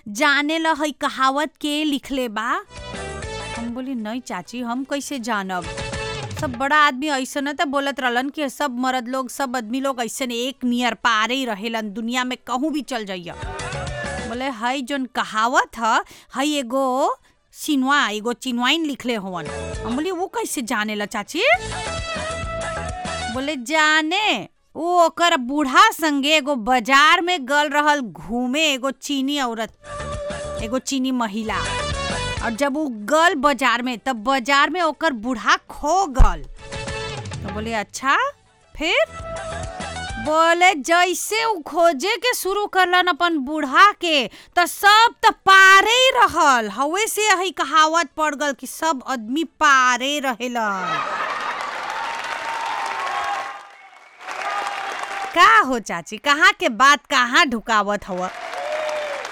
जाने ल हई कहावत के लिखले बा हम बोली नहीं चाची हम कैसे जानब सब बड़ा आदमी ऐसा न तो बोलत रहलन कि सब मर्द लोग सब आदमी लोग ऐसे एक नियर पारे ही रहेलन दुनिया में कहूँ भी चल जाइया बोले हई जोन कहावत ह हई एगो सिनवा एगो चिनवाइन लिखले हवन हम बोली वो कैसे जाने ला चाची बोले जाने वो ओकर बूढ़ा संगे एगो बाजार में गल रहल घूमे एगो चीनी औरत एगो चीनी महिला और जब वो गल बाजार में तब बाजार में ओकर बूढ़ा खो गल तो बोले अच्छा फिर बोले जैसे उ खोजे के शुरू करलन अपन बूढ़ा के तो सब तो पारे ही रहल हवे से हई कहावत पड़ गल कि सब आदमी पारे रहेलन का हो चाची कहाँ के बात कहाँ ढुकावत हवा